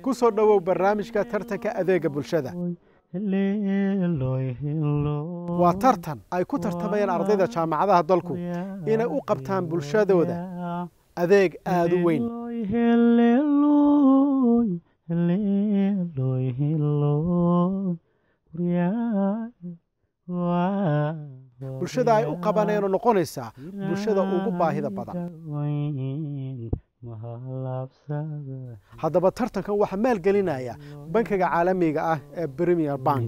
ku soo dhowow barnaamijka tartanka adeega bulshada waa tartan ay ku tartamayaan ardayda jaamacadaha dalku inay u qabtaan bulshadooda adeeg aada u weyn bulshada ay u qabanayno noqonaysaa bulshada ugu baahida badan haddaba tartankan waxaa maalgelinaya bankiga caalamiga ah ee premier bank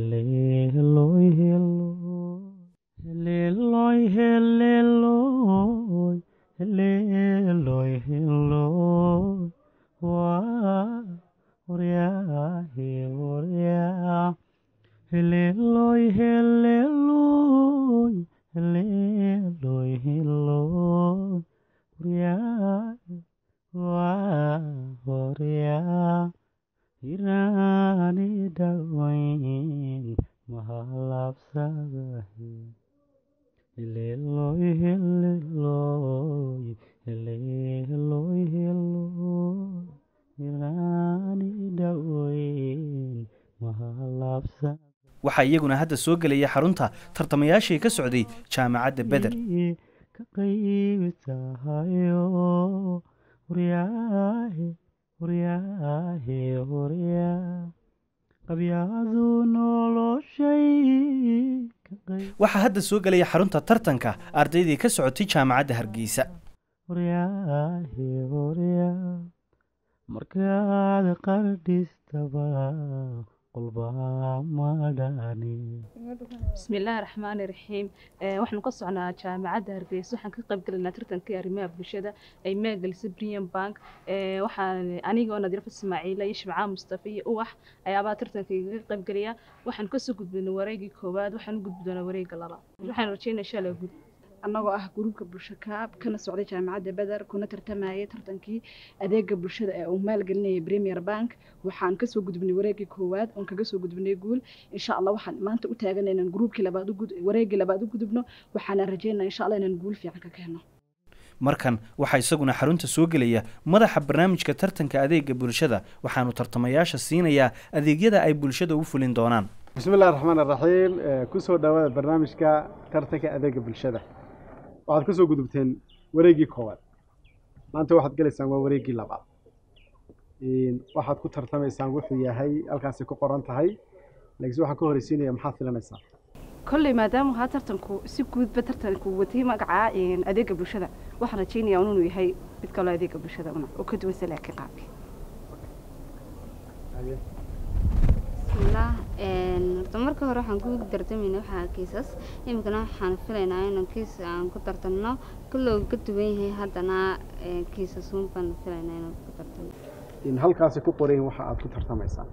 waxaa iyaguna hadda soo gelaya xarunta tartamayaashii ka socday jaamacadda beder waxaa hadda soo gelaya xarunta tartanka ardaydii ka socotay jaamacadda hargeysa markaad qardhistaba bismillaahi raxmaani raxiim waxaanu ka socnaa jaamacadda hargeysa waxaan ka qayb galaynaa tartankii arrimaha bulshada ay maalgelisay brian bank waxaan anigoo nadiirfa ismaaciila iyo shibcaan mustafa iyo uwax ayaabaa tartanka igaga qayb gelaya waxaan kasoo gudbinay wareegii koowaad waxaan u gudbi doonaa wareega labaad waxaan rajeynaya insha allah gud annagoo ah gruubka bulsho kaab kana socday jaamacadda beder kuna tartamayay tartankii adeega bulshada ee uu maalgelinayay premier bank waxaan kasoo gudbinay wareegii koowaad oon kaga soo gudbinay guul insha allah waxaan maanta u taagan inaan gruubkii labaad wareegii labaad u gudubno waxaana rajeynaa insha allah inaan guul fiican ka keenno markan waxaa isaguna xarunta soo gelaya madaxa barnaamijka tartanka adeega bulshada waxaanu tartamayaasha siinayaa adeegyada ay bulshada u fulin doonaan bismillahi raxmaan raxiim kusoo dhawaada barnaamijka tartanka adeega bulshada waxaad ka soo gudubteen wareegii koowaad maanta waxaad gelaysaan waa wareegii labaad waxaad ku tartamaysaan wuxuu yahay halkaasi ku qoran tahay laakiin waxaan ka horeysiinaya maxaad filanaysaa kolley maadaama haa tartanku si guudba tartanku watay magaca adeega bulshada waxaan rajeynaya inuu yahay mid kaloo adeega bulshada una oo ka duwan salaakiin qaabki bismillaah horta marka hore waxaan ku tartamayna waxaa kiisas iminkana waxaan filaynaa inaan kiis aan ku tartanno kulloo ka duwan yahay haddana kiisas un baan filaynaa inaan ku tartano in halkaasi ku qorayin waxa aad ku tartamaysaa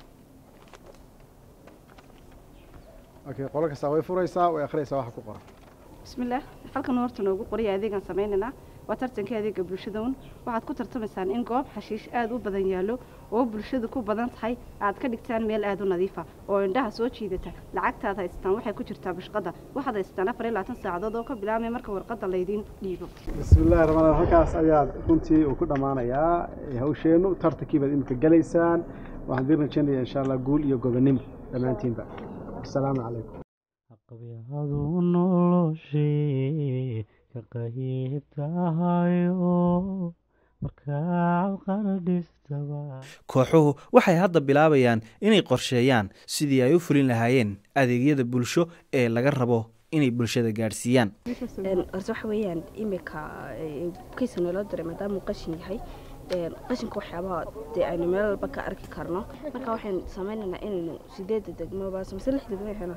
okay qolo kastaa way furaysaa way akhriyaysaa waxa ku qoran bismillaah halkan horta noogu qoraya adeegaan sameynaynaa waa tartankii adeega bulshada un waxaad ku tartamaysaan in goob xashiish aada u badan yaallo oo bulshada ku badan tahay aad ka dhigtaan meel aada u nadiifa oo indhaha soo jiidata lacagtaad haystaan waxay ku jirtaa bashqada waxaad haystaan afar iyo labaatan saacadood oo ka bilaabmay marka warqadda laydiin dhiibo bismillahi raxmaan halkaas ayaad runtii uu ku dhammaanayaa hawsheennu tartankii baad imika gelaysaan waxaan idin rajaynayaa insha allah guul iyo gobonimo dhammaantiinba asalaamu calaykum qabyahadu noloshii ka qayb tahayo markaad qardhistaba kooxuhu waxay hadda bilaabayaan inay qorsheeyaan sidii ay u fulin lahaayeen adeegyada bulsho ee laga rabo inay bulshada gaadhsiiyaan horse waxa weeyaan imika kiisa naloo diray maadaamuu qashin yahay qashinka waxyaabaha dee aynu meel walba ka arki karno marka waxaynu sameynaynaa inaynu sideeda degmobaas mise lix degmo waxay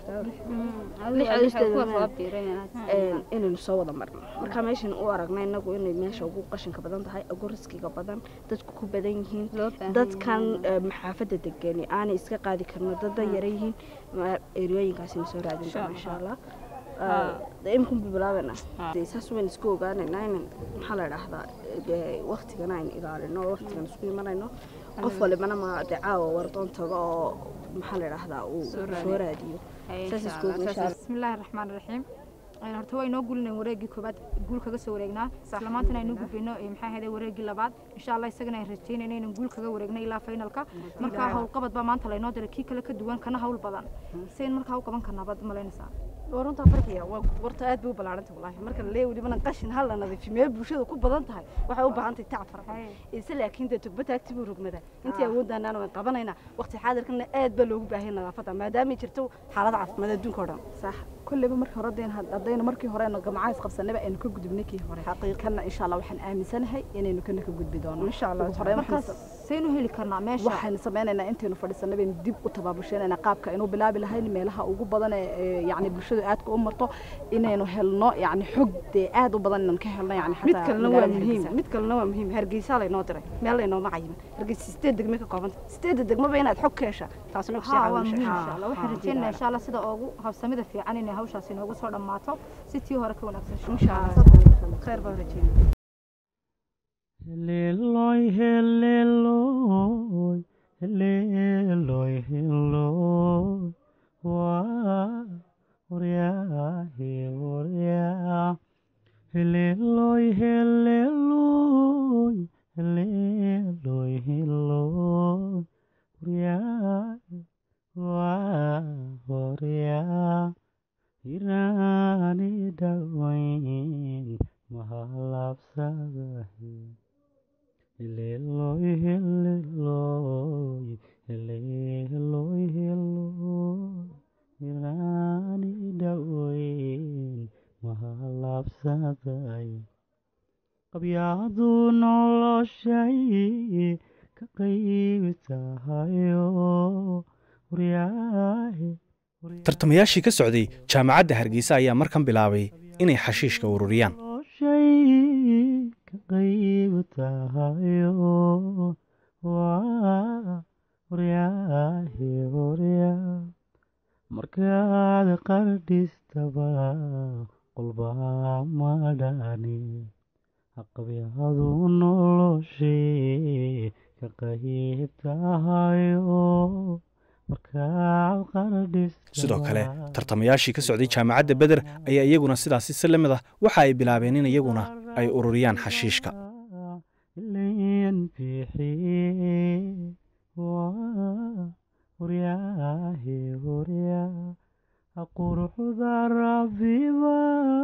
noqtaa inaynu soo wada marno marka meeshan u aragna inagu inay meesha ugu qashinka badan tahay ugu riskiga badan dadku ku badan yihiin dadkan maxaafadda degani aanay iska qaadi karno dada yara yihiin eriyooyinkaasina soo raadin doona insha allah imikun bilaabana saas waynu isku ogaanaynaa in maxaa la idhaahdaa waktigana aynu ilaalino waktigan isku imanayno qof walibana ma de caawa wardoon tago oo maxaa la idhaahdaa uu soo raadiyo saas isku bismillaahi raxmaan raxiim horta waa inoo guulinayn wareegii koobaad guul kaga soo wareegnaa isla maantana aynu gudbayno ee maxaa ahayd wareegii labaad insha allah isagana aan rajaynayno inaan guul kaga wareegno ilaa finalka marka howlqabad baa maanta laynoo diray kii kale ka duwan kana hawl badan sayn markaa u qaban karnaa baad malaynaysaa waa runtaa farqiya waa warta aad bay u ballaaranta wallaahi marka la leeyahay welibana qashin hal la nadiifiyo meel bulshada ku badan tahay waxay u baahan tahay tacab fara badan ise laakiin dee tugba taagti buu rogmada intii awooddaanaan waan qabanaynaa waqti xaadirkana aad baa loogu baahan nadaafadda maadaamay jirto xaalad caafimaad adduunka oo dhan sax kolleyba markii hore deen haddaynu markii hore gamcaha isqabsanayba aynu ka gudubnay kii hore xaqiiqana insha allah waxaan aaminsanahay inaynu kana ka gudbi doono insha allah hore markaas saynu heli karnaa meesha waxaynu sameynaynaa intaynu fadhiisanay baynu dib u tabaabusheynayna qaabka aynu bilaabi lahayn meelaha ugu badan ee yacni bulshadu aadka u marto inaynu helno yacni xog dee aad u badan inaan ka helno yacni mid kalena waa muhiim mid kalena waa muhiim hargeysa laynoo diray meel laynooma cayimin hargeysa sideed degme ka koobanta sideedda degmaba inaad xog ka hesha taasna kusii ها waa caawin muhiim insha insha allah waxaan rajaynayaa insha allah sida ugu habsamida fiican inay hawshaasi inoogu soo dhammaato si tii hore ka wanaagsan insha allah khayr baan rajaynaya Heleloy, heleloy, heleloy, heleloy. Waa oryaa, hee oryaa. Heleloy, heleloy, heleloy, heleloy. Oryaa, waa oryaa. Iraani dhawayn mahalabsadahay. Heleloy, heleloy, heleloy, heleloy. Iraani dhawayn mahalabsadahay. Qabyadu noloshay ka qayb tahayo. Waryaahe, tartamayaashii ka socday jaamacadda hargeysa ayaa markan bilaabay inay xashiishka ururiyaan noloshay ka qayb tahayo. Waa waryaahe, waryaa. Markaad qardhistaba qolbaa madhani. Qabyadu noloshay ka qayb tahayo. Markaad qardhistaba sidoo kale tartamayaashii ka socday jaamacadda beder ayaa iyaguna sidaasi si la mid ah waxa ay bilaabeen in iyaguna ay ururiyaan xashiishka ilayn bixiye waa waryaahe waryaa quruxda rabbiba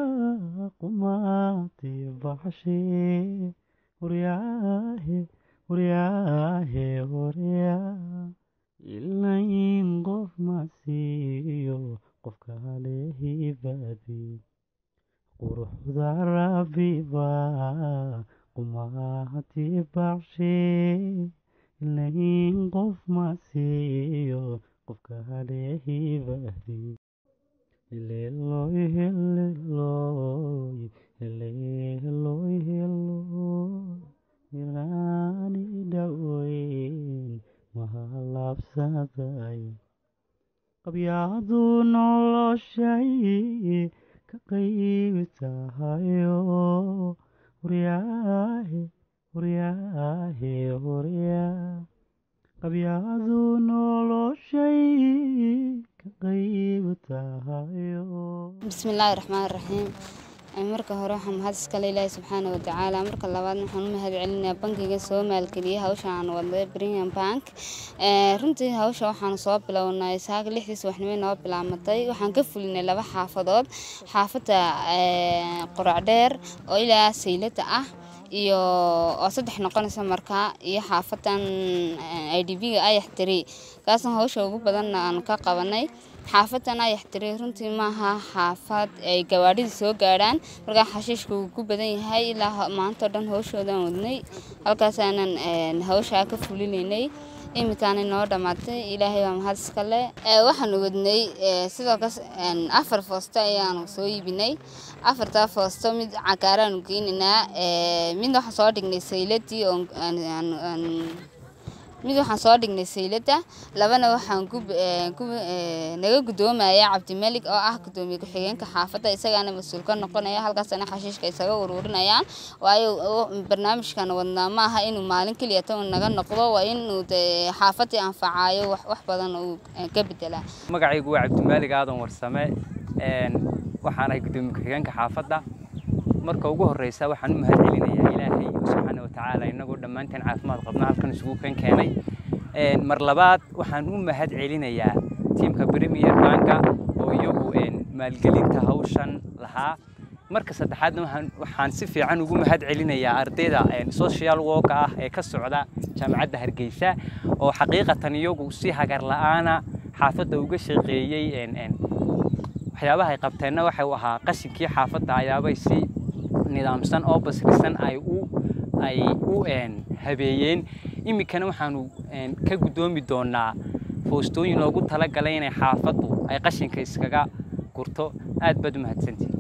qumaati baxshe waryaahe waryaahe waryaa ilayn qof ma siiyo qof kale hibadi quruxda rabbiba qumaati baxshe ilayn qof ma siiyo qof kale hibadi heleloy heleloy heleloy heleloy ilaani dhawayn mahalabsaday qabyadu noloshay ka qayb tahayo waryaahe waryaahe waryaa qabyadu noloshay ka qayb tahayo bismillaahi raxmaani raxiim marka hore waxaan mahad iskale ilaahi subxaana watacaala marka labaadna waxaan u mahad celinayaa bankiga soo maalgeliyay hawsha aan wadday premium bank runtii hawsha waxaan soo bilownay saaga lixdii subaxnimo noo bilaamatay waxaan ka fulinay laba xaafadood xaafadda qorac dheer oo ilaa saylada ah iyo oo saddex noqonaysa markaa iyo xaafadan i d b-ga ayax tiri kaasna hawsha ugu badanna aan ka qabanay xaafadan ayax tiri runtii maaha xaafad ay gawaadhida soo gaadhaan markaa xashiishka uu ku badan yahay ilaa maanta o dhan hawshoodaan wadnay halkaasaanan hawshaa ka fulinaynay iminkaana noo dhammaatay ilaahay waa mahad iskale waxaanu wadnay sidoo kas afar foosto ayaanu soo iibinay afartaa foosto mid cagaaraanu geynaynaa midna waxaan soo dhignay sayladii oo mid waxaan soo dhignay sayladda labana waxaan naga guddoomaya cabdimelig oo ah guddoomiye ku-xigeenka xaafadda isagaana mas-uul ka noqonaya halkaasana xashiishka isaga ururinayaan waayo barnaamijkan wadnaa ma aha inuu maalin keliya tan naga noqdo waa inuu dee xaafaddii anfacayo wax badan uu ka bedelaa magacaygu waa cabdimaalig aadan warsame waxaan ahay guddoomiye ku-xigeenka xaafadda marka ugu horreysa waxaan u mahad celinayaa ilaahay subxaana wa tacaala innagoo dhammaanteen caafimaad qabna halkan isugu kan keenay mar labaad waxaan u mahad celinayaa tiimka premier banka oo iyagu maalgelinta hawshan lahaa marka saddexaadna waxaan si fiican ugu mahad celinayaa ardayda social work ah ee ka socda jaamacadda hargeysa oo xaqiiqatan iyagu si hagar la'aana xaafadda uga shaqeeyey waxyaabaha ay qabteenna waxa uu ahaa qashinkii xaafadda ayaabay si nidaamsan oo basrisan ay u ay u habeeyeen iminkana waxaanu ka guddoomi doonaa foostooyin loogu talagalay inay xaafaddu ay qashinka iskaga gurto aad baad u mahadsantihin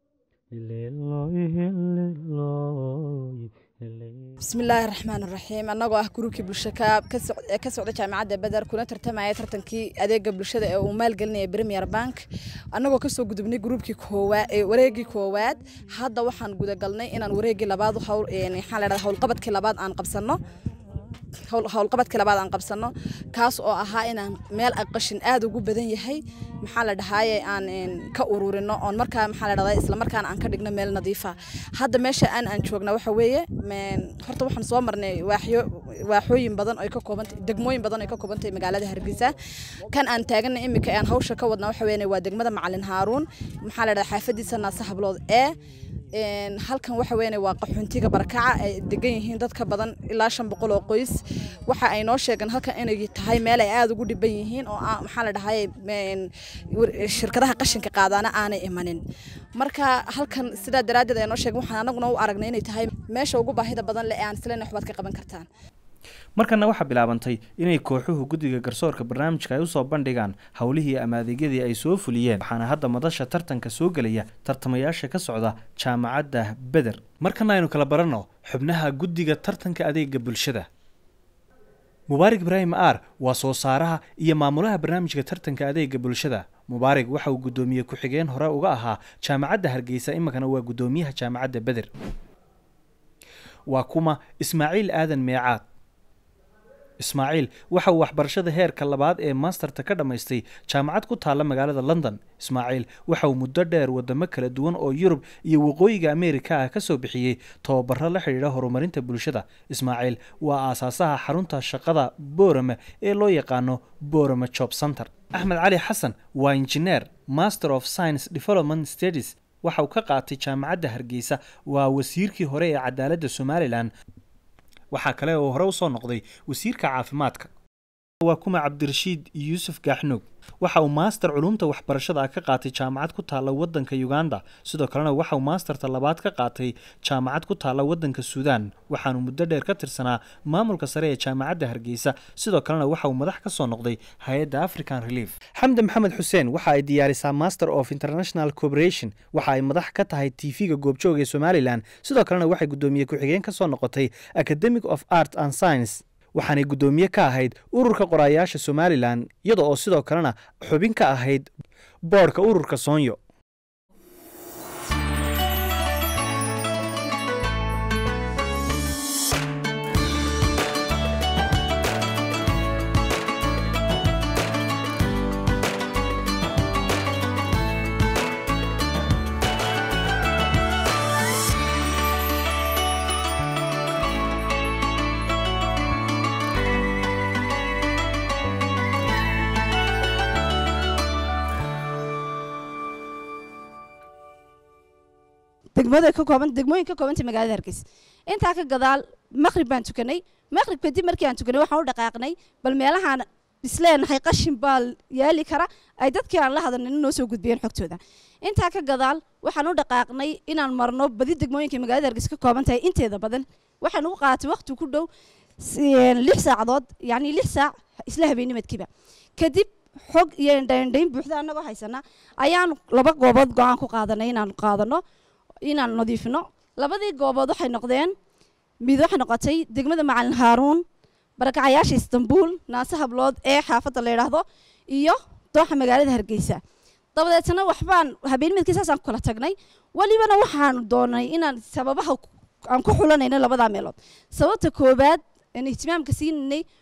bismillaahi raxmaan raxiim annagoo ah gruubkii bulshakaab ka socda jaamacadda beder kuna tartamaya tartankii adeega bulshada ee uu maalgelinaya premier bank annagoo kasoo gudubnay gruubkii koowaad wareegii koowaad hadda waxaan gudagalnay inaan wareegii labaad maxaa la dhahdaa howlqabadkii labaad aan qabsanno howlqabadkii labaad aan qabsanno kaas oo ahaa inaan meel qashin aad ugu badan yahay maxaa la dhahaaye aan ka ururino oon markaa maxaa la dhahdaa isla markaana aan ka dhigno meel nadiifa hadda meesha aan aan joogna waxa weeye horta waxaan soo marnay waaxyo waaxooyin badan oo ka koobantay degmooyin badan oo ka koobantay magaalada hargeysa kan aan taagana iminka aan hawsha ka wadna waxa weeye waa degmada macalin haaruun maxaa la dhahdaa xaafadiisa naasa hablood ee halkan waxa weeye waa qaxoontiga barakaca ay degan yihiin dad ka badan ilaa shan boqol oo qoys waxa ay noo sheegeen halkan inay tahay meel ay aada ugu dhiban yihiin oo maxaa la dhahay shirkadaha qashinka qaadaana aanay imanin marka halkan sidaa daraaddeed ay noo sheegeen waxaan anaguna u aragnay inay tahay meesha ugu baahida badan le ee aan isleena waxbaad ka qaban kartaan markana waxaa bilaabantay inay kooxuhu guddiga garsoorka barnaamijka ay usoo bandhigaan howlihii ama adeegyadii ay soo fuliyeen waxaana hadda madasha tartanka soo gelaya tartamayaasha ka socda jaamacadda beder markana aynu kala baranno xubnaha guddiga tartanka adeega bulshada mubaarig ibraahim aar waa soo saaraha iyo maamulaha barnaamijka tartanka adeega bulshada mubaarig waxa uu guddoomiye ku-xigeen hore uga ahaa jaamacadda hargeysa iminkana waa guddoomiyaha jaamacadda beder waa kuma ismaaciil aadan meecaad ismaaciil waxa uu waxbarashada heerka labaad ee maasterta ka dhammaystay jaamacad ku taalla magaalada london ismaaciil waxa uu muddo dheer wadamo kala duwan oo yurub iyo waqooyiga ameerika ah ka soo bixiyey tababaro la xidhiidha horumarinta bulshada ismaaciil waa aasaasaha xarunta shaqada boorame ee loo yaqaano boorame job center axmed cali xasan waa injineer master of science development studies waxa uu ka qaatay jaamacadda hargeysa waa wasiirkii hore ee cadaaladda somalilan waxaa kale oo hore usoo noqday wasiirka caafimaadka waa kuma cabdirashiid yuusuf gaaxnoog waxa uu maaster culumta waxbarashada ah ka qaatay jaamacad ku taalla waddanka uganda sidoo kalena waxa uu maasterta labaad ka qaatay jaamacad ku taalla waddanka suudaan waxaanu muddo dheer ka tirsanaa maamulka sare ee jaamacadda hargeysa sidoo kalena waxa uu madax ka soo noqday hay-adda african relief xamdi maxamed xuseen waxa ay diyaarisaa master of international cooperation waxa ay madax ka tahay tv-ga goobjoog ee somalilan sidoo kalena waxay guddoomiye ku-xigeen ka soo noqotay academic of art and science waxaanay guddoomiye ka ahayd ururka qoraayaasha somalilan iyada oo sidoo kalena xubin ka ahayd boodhka ururka soonyo degmada ka kooban degmooyin ka koobantay magaalada hargeysa intaa ka gadaal maqrib baan tukanay maqrib kadib markii aan tukanay waxaan u dhaqaaqnay bal meelahaan isleenahay qashin baa yaali kara ay dadkii aan la hadalnin noo soo gudbiyeen xogtooda intaa ka gadaal waxaan u dhaqaaqnay inaan marno badi degmooyinka magaalada hargeysa ka kooban tahay inteeda badan waxaan u qaatay waqti ku dhow lix saacadood yacni lix saac isla habeennimadkiiba kadib xog iyo indhaindhayn buuxda annagoo haysana ayaan laba goobood go-aan ku qaadanay inaan qaadano inaan nadiifino labadii goobood waxay noqdeen mid waxay noqotay degmada macalin haaruun barakacayaasha istanbuul naase hablood ee xaafadda la yidhaahdo iyo dooxa magaalada hargeysa dabadeetna waxbaan habeenimidkii saasaan ku kala tagnay welibana waxaan doonay inaan sababaha aan ku xulanayno labadaa meelood sababta koobaad aan ihtimaamka siinanay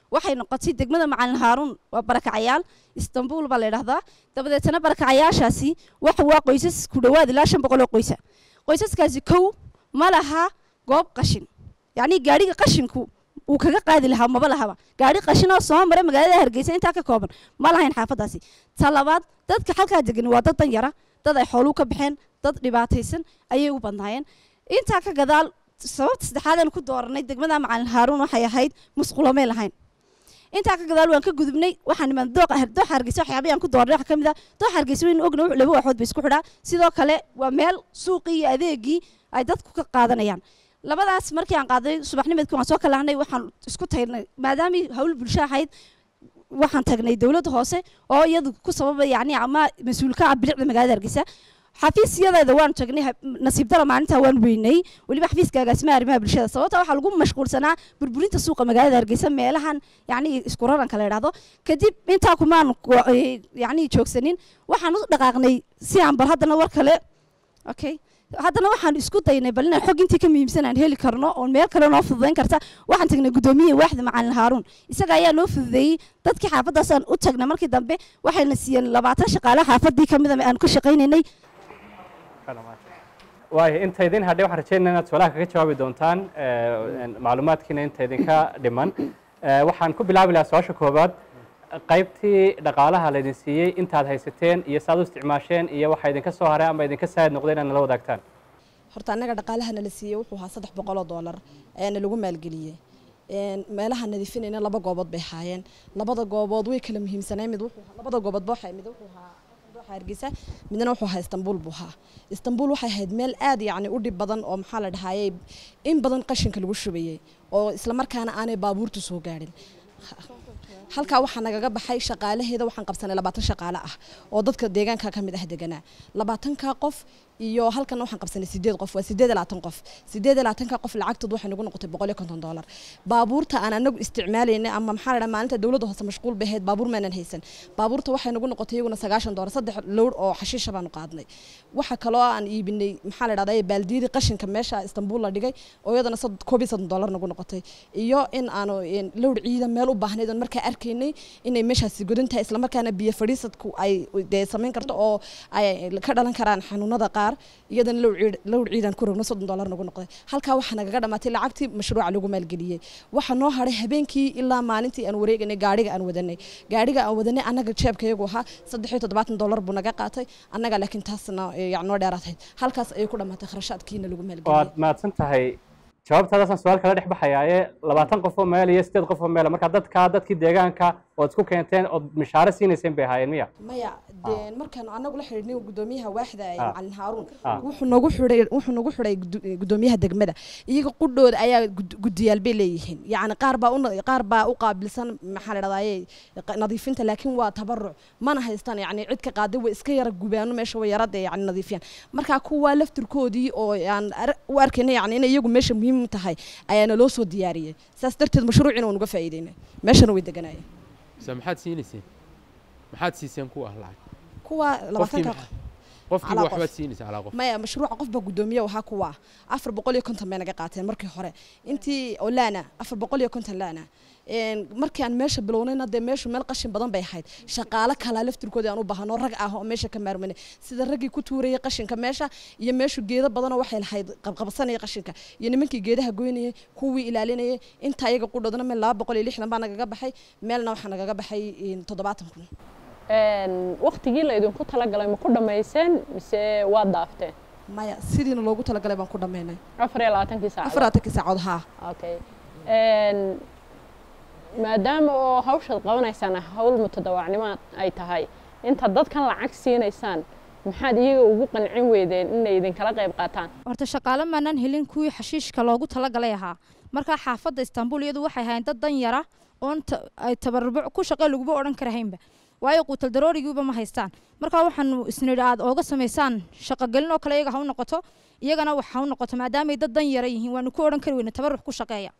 waxay noqotay degmada macalin haaruun waa barakacayaal istanbul baa la yidhahdaa dabadeetana barakacayaashaasi waxa waa qoysas ku dhowaad ilaa shan boqol oo qoysa qoysaskaasi kow ma laha goob qashin yacni gaadhiga qashinku uu kaga qaadi lahaa maba lahaba gaadhi qashin oo soo mara magaalada hargeysa intaa ka kooban ma lahayn xaafadaasi ta labaad dadka halkaa degan waa dad dan yara dad ay xooluu ka baxeen dad dhibaataysan ayay u badnaayeen intaa ka gadaal sababta saddexaad aan ku dooranay degmada macalin haaruun waxay ahayd musqulamay lahayn intaa ka gadaal waan ka gudubnay waxaan imaan dooqa dooxa hargeysa waxyaabaha aan ku doornay waxa ka mid ah dooxa hargeysa waynu ogna wuxuu laba waaxood bay isku xidhaa sidoo kale waa meel suuqii iyo adeegii ay dadku ka qaadanayaan labadaas markii aan qaaday subaxnimadkii waan soo kalahnay waxaan isku tagnay maadaamay hawl bulsho ahayd waxaan tagnay dowladda hoose oo iyadu ku sababa yacni ama mas-uulka ah bilicda magaalada hargeysa xafiisyadeeda waanu tagnay nasiib dara maalintaa waan weynay weliba xafiiska agaasimaha arrimaha bulshada sababta waxaa lagu mashquulsanaa burburinta suuqa magaalada hargeysa meelahan yacni isku raranka la yidhahdo kadib intaa kumaan yacni joogsanin waxaan u dhaqaaqnay si aan bal haddana war kale okay haddana waxaan isku daynay bal inaan xog intii ka muhiimsan aan heli karno oon meel kale noo fududayn karta waxaan tagnay guddoomiye waaxda macalin haaruun isaga ayaa noo fududeeyey dadkii xaafaddaasaan u tagnay markii dambe waxayna siiyeen labaatan shaqaale xaafaddii ka mida aan ka shaqaynaynay waayo inta idin hadhay waxaan rajeynaya inaad su-aalaha kaga jawaabi doontaan macluumaadkiina inta idinka dhiman waxaan ku bilaabi lahaa su-aasha koowaad qaybtii dhaqaalaha laydin siiyey intaad haysateen iyo saaad u isticmaasheen iyo waxa idinka soo haray ama idinka saayid noqday inaad nala wadaagtaan horta annaga dhaqaalaha nala siiyey wuxuu ahaa saddex boqol oo doolar ee nalagu maalgeliyey meelaha nadiifinayna laba goobood bay ahaayeen labada goobood way kala muhiimsanay mid wuxuu labada gooboodba waxay mid wuxuu ahaa dooxa hargeysa midna wuxuu ahaa istanbul buu ahaa istanbul waxay ahayd meel aad yacni u dhib badan oo maxaa la dhahayey in badan qashinka lagu shubayey oo islamarkaana aanay baabuurtu soo gaadhin halkaa waxaa nagaga baxay shaqaalaheeda waxaan qabsanay labaatan shaqaale ah oo dadka deegaanka ka mid ah deganaa labaatanka qof iyo halkan waxaan qabsanay sideed qof waa sideed labaatan qof sideed labaatanka qof lacagtood waxay nagu noqotay boqol iyo konton doolar baabuurta aan anagu isticmaalaynay ama maxaa la maalinta dowladda hoose mashquul bay ahayd baabuur maanan haysan baabuurta waxay nagu noqotay iyaguna sagaashan doolar saddex lowr oo xashiisha baanu qaadnay waxa kaloo aan iibinay maxaa la dhahdaa baaldiyadii qashinka meesha istanbul la dhigay oo iyadana koob iyo soddon doolar nagu noqotay iyo in aanu lowr ciidan meel u baahnayd oon markaa arkaynay inay meeshaasi godan tahay islamarkaana biyo fadhiisadku ay dee samayn karto oo ay ka dhalan karaan xanuunada qaar iyadana lowr ciidan ku rogno soddon doolar nagu noqday halkaa waxaa nagaga dhamaatay lacagtii mashruuca lagu maalgeliyey waxaa noo hadhay habeenkii ilaa maalintii aan wareeganay gaadhiga aan wadanay gaadhiga aan wadanay annaga jeebkayagu ahaa saddex iyo toddobaatan doolar buu naga qaatay annaga laakiin taasna yani noo dheeraatayd halkaas ayay ku dhamaatay kharashaadkiina lagu maalgeliyey waad mahadsan tahay jawaabtaadaasaan su-aal kala dhex baxayaaye labaatan qof oo meel iyo sideed qof oo meel marka dadka dadkii deegaanka ood isku keenteen ood mishaare siinayseen bay ahaayeen miya maya de markaan anagu la xidhiidhnay guddoomiyaha waaxda ee Ah. macalin haaruun Ah. wuxuu nagu xidhay wuxuu nagu xidhay gudo- guddoomiyaha degmada iyaga qudhooda ayaa gud- guddiyaal bay leeyihiin yacni qaar baa u na- qaar baa u qaabilsan maxaa la dhahdaye nadiifinta laakiin waa tabaruc mana haystaan yacni cid ka qaaday way iska yara gubaano meesha way yarada yacni nadiifiyaan marka kuwa laftirkoodii oo aan ar- u arkayna yacni inay iyagu meesha muhiim u tahay ayaana loo soo diyaariyey saas darteed mashruucina waan uga faa'iideynay meeshana way deganaayeen mise maxaad siinayseen maxaad siiseen kuwa ah lacag kuwa labaatanka maxaa- qofkiiba calaa waxbaad qof. siinaysa calaa qof maya mashruuca qof baa guddoomiye waxaa kuwa ah afar boqol iyo konton bay naga qaateen markii hore intii oo laana afar boqol iyo konton laana Een, markii aan meesha bilownayna dee meeshu meel qashin badan bay ahayd shaqaale kalaa laftirkoodii aan u baahano rag ah oo meesha ka maarmanay sida raggii ku tuurayay qashinka meesha iyo meeshu geedo badanoo waxay lahayd qabqabsanaya qashinka iyo nimankii geedaha goynayay kuwii ilaalinayay inta ayaga qudhoodna meel laba boqol iyo lixdan baa nagaga baxay meelna waxaa nagaga baxay een, toddobaatan kun waktigii la idinku talagalay ma ku dhammayseen mise waad dhaafteen maya sidiina loogu talagalay baan ku dhammaynay afar iyo labaatankii saacadood afar labaatankii saacood haa okay Een, maadaama oo hawshaad qabanaysaan hawl mutadawacnimo ay tahay inta dadkan lacag siinaysaan maxaad iyaga ugu qancin weydeen inay idinkala qayb qaataan horta shaqaale maanaan helin kuwii xashiishka loogu talagalay ahaa markaa xaafadda istanbul iyadu waxay ahayn dad dan yara oon ta- ay tabaruc ku shaqe laguba odhan karahaynba waayo quutal daroorigiiba ma haystaan markaa waxaanu isnidhi aad ooga samaysaan shaqogelin oo kale iyaga ha u noqoto iyagana wax ha u noqoto maadaamay dad dan yara yihiin waanu ku odhan kari weyne tabaruc ku shaqeeya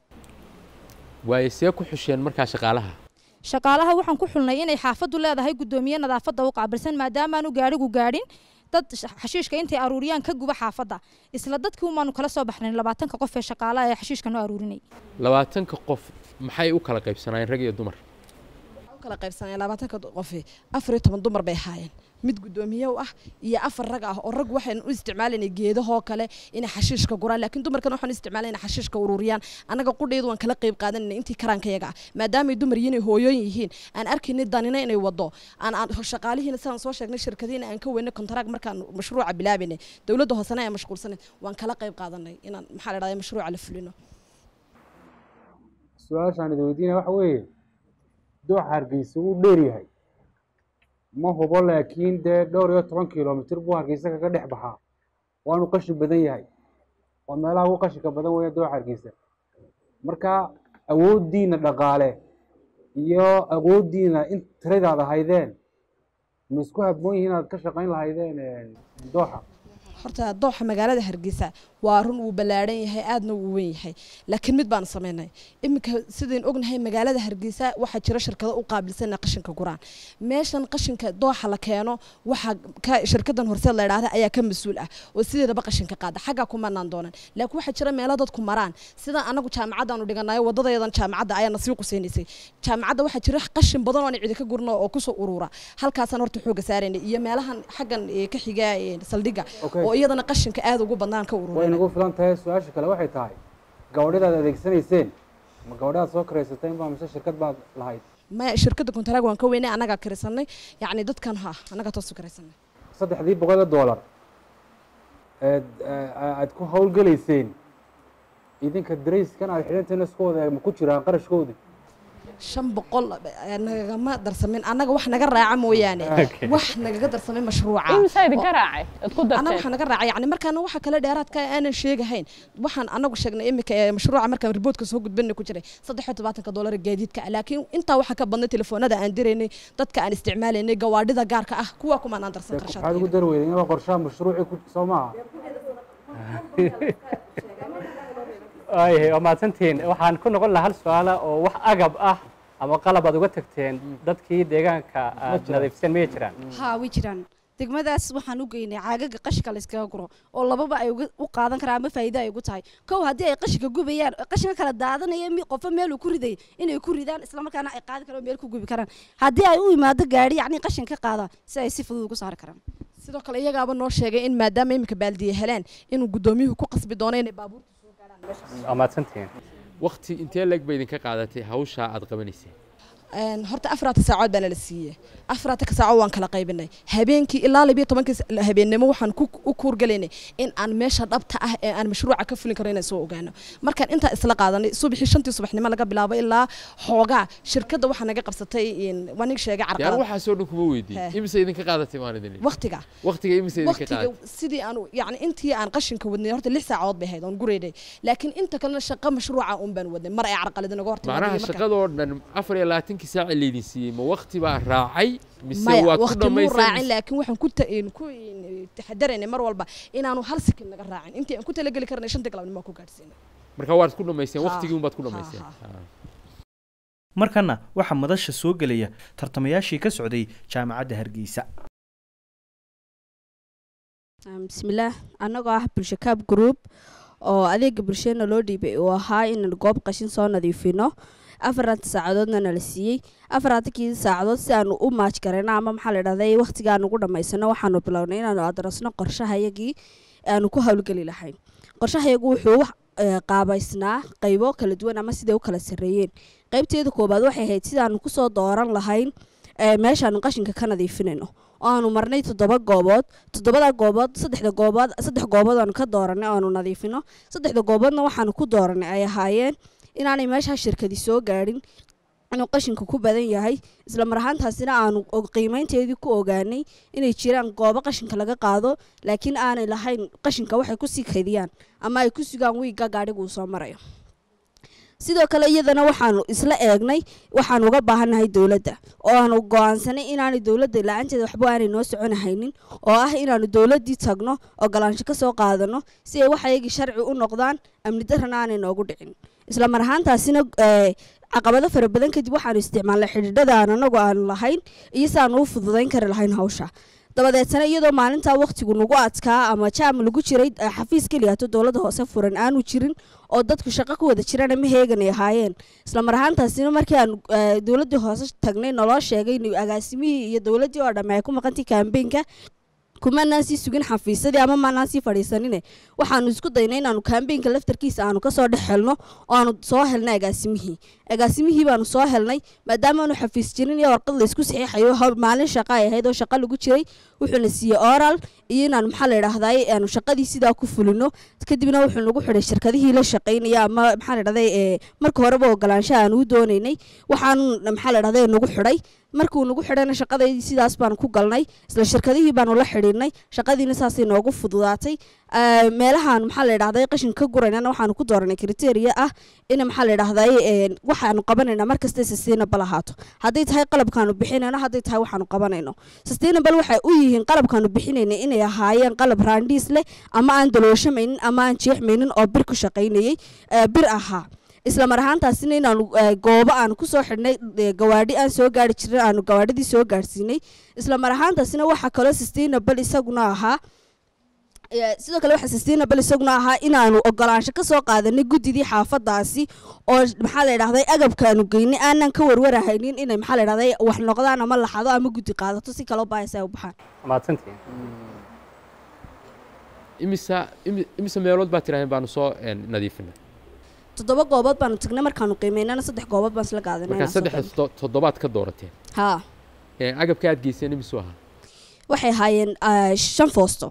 waaye see ku xusheen markaa shaqaalaha shaqaalaha waxaan ku xulnay inay xaafaddu leedahay guddoomiye nadaafadda u qaabilsan maadaamaanu gaadhigu gaadhin dad sh- xashiishka intay aruuriyaan ka guba xaafadda isla dadkii umaanu kala soo baxnay labaatanka qof ee shaqaalaha ee xashiishka noo aruurinay labaatanka qof maxay u kala qaybsanaayeen rag iyo dumar u kala qaybsanaya labaatanka qofi afar iyo toban dumar bay ahaayeen mid guddoomiye u ah iyo afar rag ah oo rag waxaan u isticmaalayna geedahoo kale inay xashiishka guraan laakiin dumarkan waxaan u isticmaalayna xashiishka ururiyaan annaga qudheedu waan kala qayb qaadanayna intii karaankayaga ah maadaamay dumar yihiin ay hooyooyin yihiin aan arkaynay danina inay wado aan aan shaqaalihiina sidaan soo sheegnay shirkadiina aan ka weynay kontaraag markaan mashruuca bilaabaynay dowladda hoosena ee mashquulsanay waan kala qayb qaadanay inaan maxaa la dhahdaa mashruuca la fulino su-aashaan idin weydiinaya waxa weeye dooxa hargeysa wuu dheer yahay ma hubo laakiin dee dhowr iyo toban kilomitir buu hargeysa kaga dhex baxaa waanu qashin badan yahay waa meelaha ugu qashinka badan weeye dooxa hargeysa marka awooddiina dhaqaale iyo awooddiina in tiradaad ahaydeen ma isku habboon yihiin inaad ka shaqayn lahaydeen dooxa horta dooxa magaalada hargeysa waa run wuu ballaadhan yahay aadna wuu weyn yahay laakiin mid baan samaynay iminka sidayn ognahay magaalada hargeysa waxaa jira shirkado u qaabilsan qashinka guraan meeshan qashinka dooxa la keeno waxaa ka shirkadan horseed la idhaahda ayaa ka mas-uul ah oo sideedaba qashinka qaada xaggaa kumanaan doonan laakiin waxaa jira meelo dadku maraan sida anagu jaamacaddaanu dhiganayo wadadayadan jaamacadda ayaana sii quseynaysay jaamacadda waxaa jira qashin badan oo aan cidi ka gurno oo kusoo urura halkaasaan horta xooga saaraynay iyo meelahan xaggan eh, ka xiga eh, saldhigga Okay. oo iyadana qashinka aad ugu badnaan ka urura way nagu filan tahay su-aasha kale waxay tahay gabadhadaad adeegsanayseen ma gabadhaad soo karaysateen baa mise shirkad baad lahayd ma shirkadda kontaraag waan ka weynay annagaa karisanay yacni dadkan ha annagaa toosu karaysanay saddexdii boqol oo doolar eed aad ku howlgelayseen idinka darayskan aad xidhanteen iskooda ma ku jiraan qarashkoodii shan boqol eh, nagagama darsamin annaga wax naga raaca mooyaane Okay. wax nagaga darsamay mashruuca imisa idinka raacay ad ku annaga darteen waxaa naga raacay yani markaana waxa kale dheeraadka aanan sheegahayn waxaan anagu sheegnay imika ee mashruuca markaan riboodka soo gudbinay ku jiray saddex iyo tobaatanka doolar ee gaadiidka ah laakiin intaa waxaa ka badnay telefoonada aan diraynay dadka aan isticmaalaynay gawaadhida gaarka ah kuwa kumaan aan darsan maxaad ugu qarshaadkeeda dari weyday inaba qorshaha mashruucii ku soo maaha waayahay waa mahadsantihiin waxaan ku noqon lahaa hal su-aala oo wax agab ah ama qalab aad uga tagteen dadkii deegaanka aad jiraan. nadiifiseen miyay jiraan haa way jiraan degmadaas waxaan u geynay caagaga qashinka la iskaga guro oo lababa ay uga- u qaadan karaan ama faa'iido ay ugu tahay kow haddii ay qashinka gubayaan qashinka kala daadanaya mi qofo meel uu ku riday inay ku ridaan islamarkaana ay qaadi karaan oo meel ku gubi karaan haddii ay u imaado gaari yacni qashin ka qaada si ay si fudud ugu saari karaan sidoo kale iyagaaba noo sheegay in maadaama iminka baaldiye heleen inuu guddoomiyuhu ku qasbi doono inay baabuur waa mahadsantihiin waqti intee leeg bay idinka qaadatay hawshaa aad qabanayseen Een, horta afraata saacood baana la siiyey afraata saacood waan kala qaybinay habeenkii ilaa labiyo tobankii sa- habeennimo waxaan ku u kuurgalaynay in aan meesha dhabta ah ee aan mashruuca ka fulin karo inaan soo ogaano markaan intaa isla qaadanay subaxii shantii subaxnimo laga bilaabo ilaa xoogaa shirkadda waxaa naga qabsatay een, waa nig sheegay yaan carqalad waxaasoo dhan kuma weydiin Hee. imise idinka qaadatay maan idin leeyahay? waqtiga waqtiga imise idinka waqtiga qaadatay sidii aan yani intii aan qashinka wadnay horta lix saacood bay ahayd oon gureynay laakiin inta kalena shaqo mashruuca un baan wadnay mar ay carqalad naga hortimaadeen macnaha iyo marka- shaqadoo dhan afar iyo labaatankii saaci laydin siiyey ma waqti baa raacay mise maya waad ku waqti muu raacin dhammaysan laakiin waxaan ku ta- een, ku een, taxadaraynay mar walba inaanu hal sikin naga raacin intii aan ku talageli karnay shantii galabnimo ku gaadhsiinay marka waad ku dhammayseen Ha, waqtigii unbaad ku ha, dhammayseen ha. Ha. markana waxaa madasha soo gelaya tartamayaashii ka socday jaamacadda hargeysa Um, bismillaah annagoo ah bulshakaab group oo adeega bulshadana loo dhiibay uu ahaa inaan goob qashin soo nadiifino afaranta saacadoodna nala siiyey afaratankii saacadood si aanu u maaj garayno ama maxaa la dhahday waqtigaan ugu dhammaysano waxaanu bilownay inaanu adarasno qorshahayagii aanu ku howlgeli lahayn qorshahayagu wuxuu wax eh, qaabaysnaa qaybo kala duwan ama siday u kala sarreeyeen qaybteeda koobaad waxay ahayd sidaanu kusoo dooran lahayn eh, meeshaanu qashinka ka nadiifinayno oo aanu marnay toddoba goobood toddobada goobood saddexda goobood saddex goobood aanu ka dooranay oo aanu nadiifino saddexda gooboodna waxaanu ku dooranay ay ahaayeen inaanay meeshaa shirkadi soo gaadhin inuu qashinku ku badan yahay isla mar ahaantaasina aanu og- qiimaynteedii ku ogaanay inay jiraan goobo qashinka laga qaado laakiin aanay lahayn qashinka waxay kusii kaydiyaan ama ay ku sugaan wiigga gaadhigu uu soo marayo sidoo kale iyadana waxaanu isla eegnay waxaan uga baahannahay dowladda oo aanu go-aansanay inaanay dowladda la-aanteeda waxba aanay noo soconahaynin oo ah inaanu dowladdii tagno ogolaansho ka soo qaadano si ay waxayagii sharci u noqdaan amni darrana aanay noogu dhicin isla mar ahaantaasina eh, caqabado fara badan kadib waxaanu isticmaalnay xidhiidhada aan anagu aanu lahayn iyo si aanu u fududayn kari lahayn hawsha dabadeetana iyadoo maalintaa waqtigu nagu adkaa ama jaam lagu jiray eh, xafiis keliyaato dowladda hoose furan aanu jirin oo dadku shaqo ku wada jirana ma heegan ay ahaayeen isla mar ahaantaasina markii aan eh, dowladdii hoose tagnay naloo sheegay in agaasimihii iyo dowladdii oo dhamme ay ku maqantay kaambeenka kumanaan sii sugin xafiisadii ama maanaan sii fadhiisanine waxaanu isku daynay inaanu kaambeenka laftarkiisa aanu kasoo dhex helno oo aanu soo helnay agaasimihii agaasimihii baanu soo helnay maadaama aanu xafiis jirin iyo warqad laysku saxiixayo hawl maalin shaqa ay ahayd oo shaqa lagu jiray wuxuuna siiyey oral iyo inaan maxaa la idhahday aanu shaqadii sidaa ku fulino kadibna wuxuu nagu xidhay shirkadihii la shaqaynaya ama maxaa la idhahday ee, marka horeba ogolaansho aan u doonaynay waxaanu maxaa la idhahday nagu xidhay markuu nagu xidhayna shaqadaydii sidaas baanu ku galnay isla shirkadihii baanu la xidhiidhnay shaqadiina saasay noogu fududaatay Eh, meelahaan maxaa la idhahday qashin ka guraynana waxaanu ku dooranay kriteria ah in maxaa la idhahday eh, waxaanu qabanayna markasta sustainable ahaato hadday tahay qalabkaanu bixinayno hadday tahay waxaanu qabanayno sustainable waxay u yihiin qalabkaanu bixinayna inay ahaayeen qalab raandhiis leh ama aan dalooshamaynin ama aan jeexmaynin oo bir ku shaqaynayay eh, bir ahaa isla mar ahaantaasina inaanu eh, goobo aan kusoo xidhnay eh, gawaadhi aan soo gaari jirin aanu gawaadhidii soo gaarsiinay isla mar ahaantaasina waxaa kaloo sustainable isaguna ahaa Eh, sidoo kale waxaa sustainable isaguna ahaa inaanu ogolaansho ka soo qaadanay guddidii xaafadaasi oo maxaa la idhahday agabkaanu geynay aanan ka warwarahaynin inay maxaa la idhahday wax noqdaan ama laxado ama guddi qaadato si kaloo baahis ay u baxaan mahadsantihiin imisa imi- imisa meelood baa tiraaheen baanu soo een, nadiifinay toddoba goobood baanu tagnay markaanu qiimeynana saddex goobood baan isla qaadanay markaa inaan soo saddex to- toddobaad ka doorateen haa Ee, agabka aad geyseen imisu ahaa waxay ahaayeen ah, shan foosto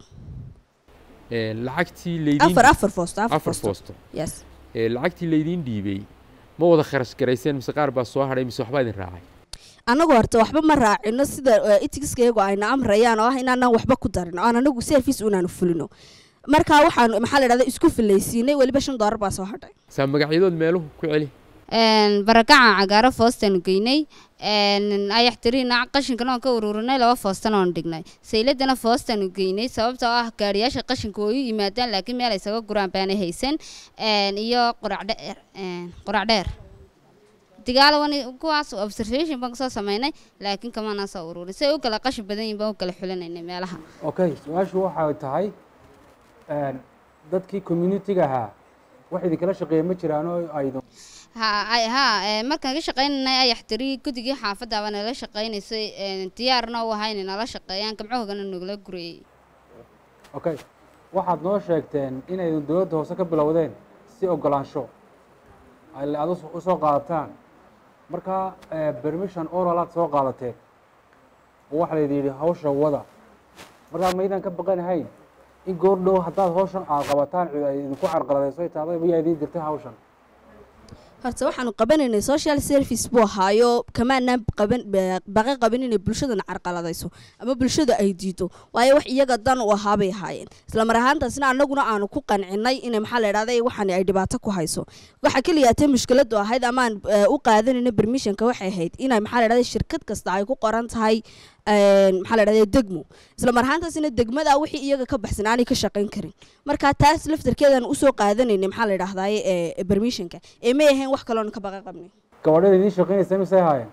Ee, lacagtii laydiin afar afar foosto afar afar foosto foosto yes Ee, lacagtii laydiin dhiibay ma wada kharash garayseen mise qaar baa soo hadhay mise waxbaa idin raacay annagu horta waxba ma raacino sida itigiskaygu ayna amrayaan oo ah inaanaan waxba ku darin oo aan anagu service unaanu fulino marka waxaan maxaa la idhahda isku filaysiinay weliba shan doolar baa soo hadhay saa magacyadood meeluhu ku celi Een, barakaca cagaaro foostaanu geynay een, ayaxtiriina qashinkana oon ka ururinay laba foostana oon dhignay sayladana foostaanu geynay sababtoo ah gaariyaasha qashinka way u yimaadaan laakiin meel ay isaga guraan baanay haysan een, iyo qurac dheer een, qurac dheer digaalawan kuwaas observation baan kasoo sameynay laakiin kamanaan soo ururin si ay u kala qashin badan yihiin baan u kala xulinaynay meelaha okay su-aashu waxay tahay een, dadkii communitiga ahaa wax idinkala shaqeeya ma jiraan oo aydu ha ay ha ee, markaan ka shaqaynanay ayaxtiri guddigii xaafadda baa nala shaqaynaysay een, diyaarna u ahaa inay nala shaqeeyaan gamcohogana nagula gurayay okay waxaad noo sheegteen inaydan dowladda hoose ka bilowdeen si ogolaansho ay aad us- usoo qaadataan marka eh, permission oral aad soo qaadateen oo waxaa layidhi yidhi hawsha wada markaa maydaan ka baqanahayn in goor dhow haddaad hawshan aad qabataan cid ay idinku carqaladayso ay tahday mayaa idiin dirtay hawshan horta waxaanu qabanaynay social service buu ahaayo kamaanaan qaban ba- baqa qabin inay bulshadana carqaladayso ama bulshada ay diido waayo wax iyaga dan u ahaabay ahaayeen isla mar ahaantaasna annaguna aanu ku qancinay inay maxaa la idhahday waxani ay dhibaato ku hayso waxa keliya tee mushkiladu ahayd ama aan eh, u qaadanayna permissionka waxay ahayd inay maxaa la idhahday shirkad kasta ay ku qoran tahay een, maxaa la idhahday degmo isla mar ahaantaasina degmada wixii iyaga ka baxsan aanay ka shaqayn karin marka taas laftarkeedan usoo qaadanaynay maxaa la idhahday eh, permissionka ee may ahayn wax kaloona ka baqa qabnay gabadhada idiin shaqaynaysa misay haayeen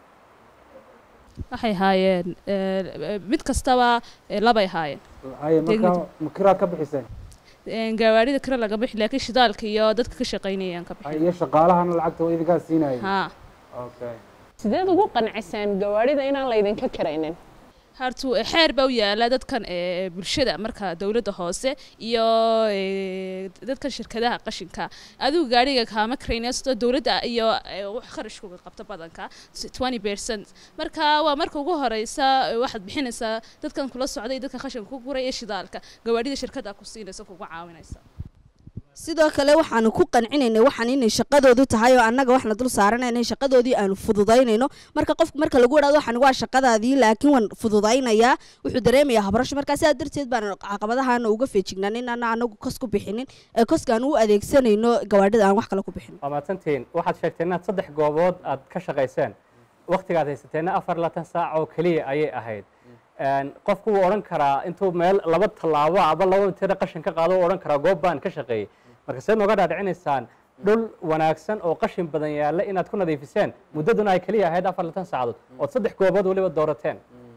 waxay haayeen eh, mid kastaba eh, labay haayeen haye marka Degmada. ma kiraad ka bixiseen Een, gawaarida kale laga bixi laakiin shidaalka iyo dadka ka shaqaynayaan ka Haye, bixi iyo shaqaalahana lacagta waa idinkaa siinayay haa okay sideed ugu qanciseen gawaarida inaan laydinka kiraynin hartu eh, xeer baa u yaala dadkan eh, bulshada marka dowladda hoose iyo eh, dadkan shirkadaha qashinka adigu gaariga kaama karaynaysto dowladda iyo eh, wax kharashkuga qabta badanka twenty percent marka waa marka ugu horeysa eh, waxaad bixinaysaa dadkan kula socda iyo dadka qashinka ku guraya shidaalka gawaarida shirkadda ku siinaysa kuga caawinaysa sidoo kale waxaanu ku qancinaynay waxaan inay shaqadoodu tahay oo annaga waxna dul saaranayna shaqadoodii aanu fududaynayno marka qofka marka lagu idhahdo waxaan waa shaqadaadii laakiin waan fududaynayaa wuxuu dareemayaa habarasho markaa sidaa darteed baan caqabadahaana uga feejignaan in ana anagu kos ku bixinin ee koskaan u adeegsanayno gawaadhida aan wax kale ku bixinin waa mahadsantihiin waxaad sheegteen inaad saddex goobood aad ka shaqayseen waktigaad haysateenna afar labaatan saac oo keliya ayay ahayd Een, qofku wuu odhan karaa intuu meel laba tallaabo aba laba tira qashin ka qaado wuu odhan karaa goob baan ka shaqeeyey marka seed nooga dhaadhicinaysaan dhul wanaagsan oo qashin badan yaalla inaad ku nadiifiseen muddaduna ay keliya ahayd afar labaatan saacadood ood saddex goobood weliba doorateen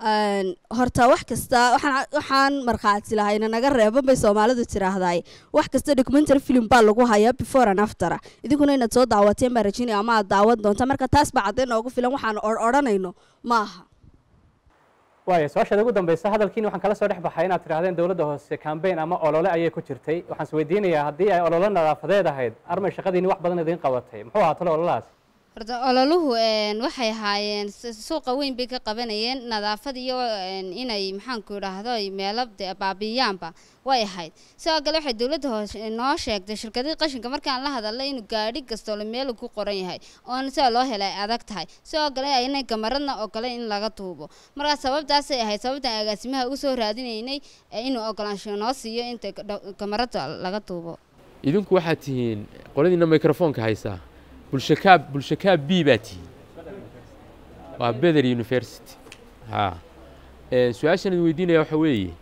Een, horta wax kasta waxaan waxaan markhaati lahayna naga reeban bay soomaalidu tiraahdaay wax kasta documentary film baa lagu hayaa before and after idinkuna inaad soo daawateen baan rajinaya ama aad daawan doonta marka taas baa caddayn noogu filan waxaan or- odhanayno maaha waaya su-aashaada ugu dambeysa hadalkiini waxaan kala soo dhex baxay inaad tidhahdeen dowladda hoose campaign ama olole ayay ku jirtay waxaan is weydiinayaa haddii ay olole nadaafadeed ahayd armay shaqadiini wax badan idiin qabatay muxuu ahaa talo ololahaas horta ololuhu een, waxay ahaayeen su- suuqa weyn bay ka qabanayeen nadaafad iyo een, inay maxaanku idhaahdo ay meelo dee baabi'iyaanba way ahayd sidoo kale waxay dowladda hoose noo sheegtay shirkadii qashinka markaan la hadalay inuu gaadhi kastoole meel ku qoran yahay oona sida loo helay ay adag tahay sidoo kale aynay gamaradna ogole in laga tuubo markaa sababtaasay ahayd sababtaan agaasimaha ugu soo raadinaynay ee inuu ogolaansho noo siiyo inta ga- gamarada laga tuubo idinku waxaad tihiin qoladiina microfoonka haysaa bulshakaab bulshakaab b baa tihiin waa beder university ha Een, su-aashan idin weydiinaya waxa weeye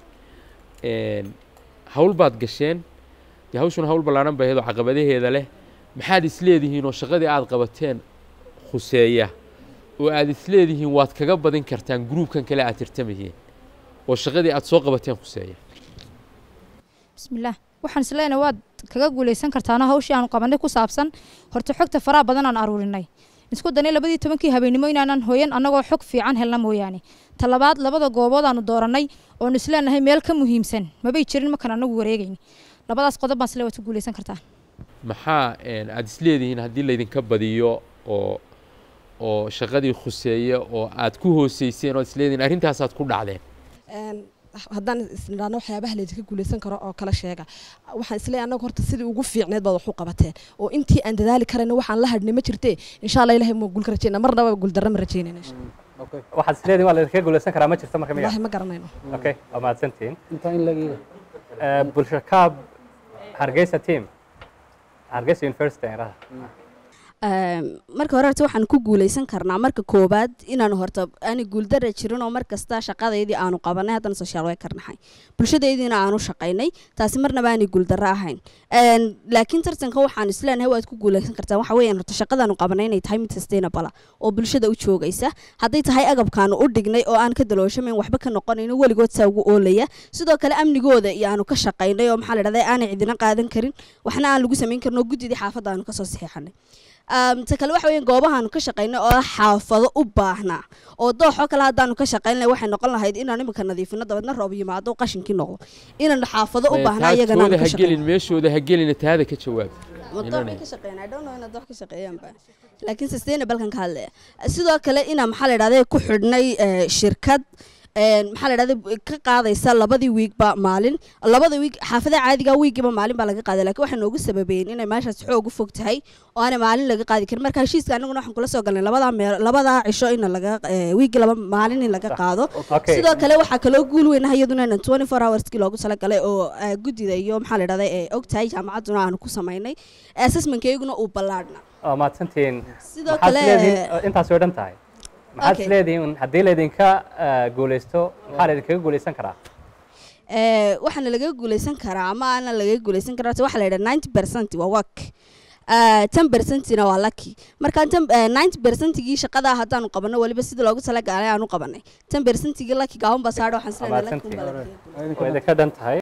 een, hawl baad gasheen dee hawshuna hawl ballaaran bay ahayd oo caqabadaheeda leh maxaad isleedihiin oo shaqadii aad qabateen khuseeya oo aad isleedihiin waad kaga badin kartaan gruubkan kale aad tirtamahiin oo shaqadii aad soo qabateen khuseeya bismillaah waxaan isleenahay waad kaga guuleysan kartaano hawshii aanu qabanay ku saabsan horta xogta faraha badan aan aruurinay isku danay labadii tobankii habeenimo inaanan hooyan annagoo xog fiican helna mooyaane talabaad labada goobood aanu dooranay oonu isleenahay meel ka muhiimsan mabay jirin markaan anagu wareegayn labadaas qodob baan isle waad ku guuleysan kartaa maxaa een, aad isleedihiin haddii laydinka badiyo oo oo shaqadii khuseeya oo aad ku hooseyseen oo aad isleedihiin arrintaasaad ku dhacdeen Een, haddaan isnidhaahno waxyaabaha laydinka guuleysan karo oo kala sheega waxaan isleeyahay annaga horta sidii ugu fiicneed baad wax u qabateen oo intii aan dadaali karayna waxaan la hadhnay ma jirtee insha allah ilahay ma guulka rajeyna marnaba guuldarra ma rajeynayna insha waxaad isleedihin waa laydinkaga guuleysan karaa ma jirta marka miya wallahi ma garanayno okay waa mahadsantihiin intaa in lagiga Eh, bulshakaab hargeysa team hargeysa university aan idhaahdaa Ehm, marka hore horta waxaan ku guuleysan karnaa marka koobaad inaan horta aani guuldara jirin oo markasta shaqadeydii aanu qabanay haddana social worker nahay bulshadaydiina aanu shaqaynay taasi marnaba aanay guuldaro ahayn Een, laakiin tartanka waxaan isleenahay waad ku guuleysan kartaa waxa weeyaan horta shaqadaanu qabanay inay tahay mid sustainable ah oo bulshada u joogaysa hadday tahay agabkaanu u dhignay oo aan ka dalooshameyn waxba ka noqonayno weligood saa ugu oolaya sidoo kale amnigooda iyo aanu ka shaqaynay oo maxaa la dhahday aanay cidina qaadan karin waxna aan lagu samayn karin oo guddidii xaafadda aanu kasoo saxiixanay Um, ta kale waxa weeyaan goobahaanu ka shaqaynay oo xaafado u baahnaa oo dooxoo kale haddaanu ka shaqaynay waxay noqon lahayd inaan imika nadiifino dabeedna roob yimaado qashinkii noqdo inaan xaafado u baahnaa iyagana aanu taagtooda ka ha shaqaynay gelin meeshooda ha gelina taada ka jawaab wadooxay ka shaqeeyaan I don't know inaad wax ka shaqeeyaanba laakiin sustainable-kan ka hadlaya sidoo kale inaan maxaa la dhahday ku xidhnay eh, shirkad een, maxaa la dhahday ka qaadaysa labadii wiigba maalin labada wiig xaafadaha caadiga wiigiba maalin baa laga qaaday laakiin waxay noogu sababeeyeen inay meeshaas xoog u fog tahay oo aanay maalin laga qaadi karin marka heshiiska anaguna waxaan kula soo galnay labadaa meel labadaa cisho in laga eh, wiigi laba maalin in laga qaado Okay. sidoo kale waxaa kaloo guul weyn ah iyaduna inaan 24 hourskii loogu talagalay oo eh, guddida iyo maxaa la dhahday ee ogtahay jaamacadduna aanu ku samaynay assessmentkeyguna uu ballaadhna waa mahadsantihiin Sidoo maxaad kale- isleedihiin intaas way dhan tahay maxaad Okay. isleedihiin haddii laydinka eh, guuleysto maxaa laydinkaga guuleysan karaa Eh, waxaana laga guuleysan karaa ama aana laga guuleysan karaa horta waxaa la yidhaha ninety percent waa work ten percentina waa lucky marka ninety percentigii shaqada haddaanu qabano weliba sida loogu talagalay aanu qabanay ten percentigii lucky gaaban baa saadha waxaan waa isleeyahay lucky unbaa laga mahadsantihiin way idinka dhan tahay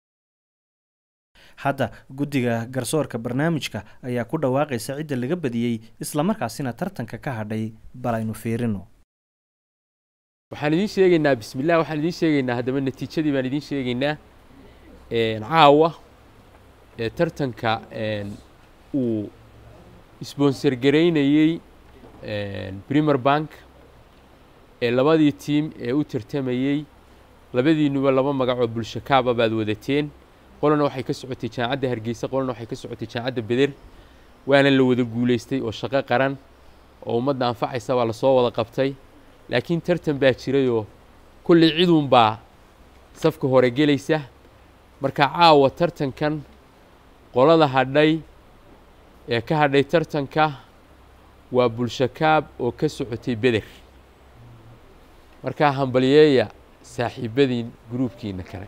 hadda guddiga garsoorka barnaamijka ayaa ku dhawaaqaysa cidda laga badiyey islamarkaasina tartanka ka hadhay bal aynu fiirino waxaan idiin sheegaynaa bismillah waxaan idiin sheegaynaa haddaba natiijadii baan idiin sheegaynaa een, caawa ee tartanka een, uu sponsor garaynayey een, premier bank ee labadii tiim ee u tartamayey labadiinuba laba magacoo bulsho kaaba baad wadateen qolana waxay ka socotay jaamacadda hargeysa qolana waxay ka socotay jaamacadda beder waana la wada guulaystay oo shaqo qaran oo ummadda anfacaysa waa lasoo wada qabtay laakiin tartan baa jirayoo kolley ciduunbaa safka hore gelaysa marka caawa tartankan qolada hadhay ee ka hadhay tartanka waa bulshakaab oo ka socotay beder markaa hambalyeeya saaxiibadiin gruubkiina kale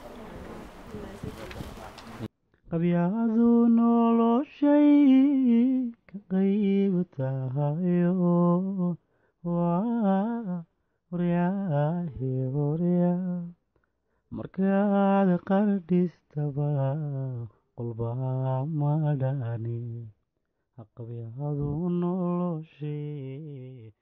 qabyaadu noloshay ka qayb tahayo waa waryaahe markaad qardhistaba qolbaa madhani haqabyadu noloshee